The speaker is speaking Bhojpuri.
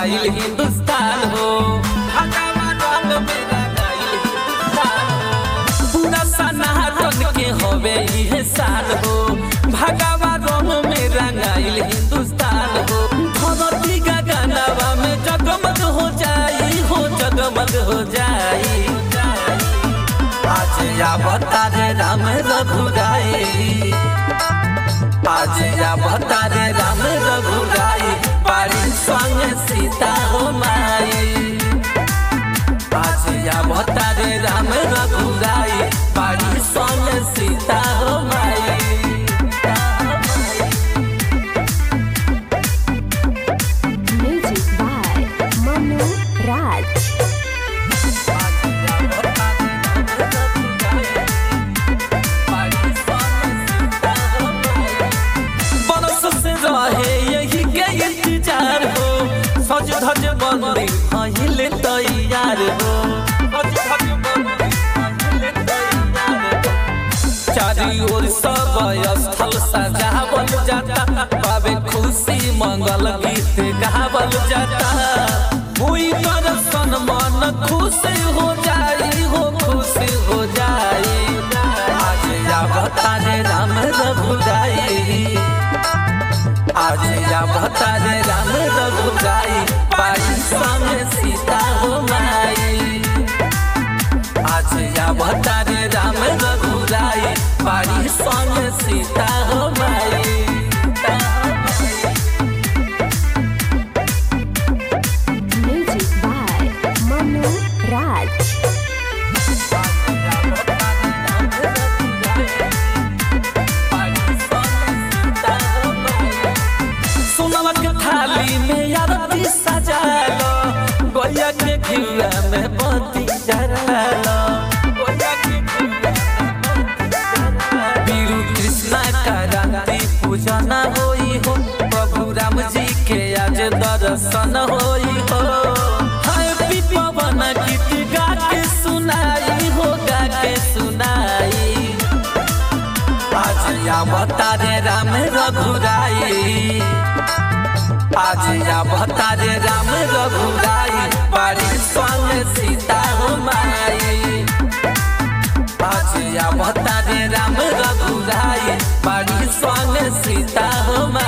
रंगाइल हिंदुस्तान हो भगवा रंग में रंगाइल हिंदुस्तान हो पूरा सनातन के होवे इहे साल हो भगवा रंग में रंगाइल हिंदुस्तान हो धरती गगनवा में जगमग हो जाई हो जगमग हो जाई आज अवतार राम रघुराई आज अवतार राम रघुराई पारी संग सीता हो माई आज अवतार राम रघुराई पारी संग सीता हो माई Music by Manu Raj. बरस से रहे यही के इंतजार हो सज धज बंदी अहिले तैयार हो सज धज बंदी अहिले तैयार हो। चारी ओर सब स्थल सजावल जाता पावे खुशी मंगल गीत गावल जाता हुई दर्शन मन खुश हो जाई हो खुश हो जाई आज अवतार राम रघुराई आज अवतार राम रघुराई पाई संग सीता हो माई आज अवतार राम रघुराई पाई संग सीता हो माई Music by Manu Raj. सोनवा के थाली में आरती सजालो गोया के घिउरा में बत्ती जलालो गोया के घिउरा में बत्ती जलालो। वीरू कृष्णा का रात्रि पूजन होई हो प्रभु राम जी के आज दर्शन होई हो हैप्पी पवन गीत गा के सुनाई हो गा के सुनाई आज अवतार राम रघुराई आज अवतार राम रघुराई पारी संग सीता हो माई आज अवतार राम रघुराई पारी संग सीता हो माई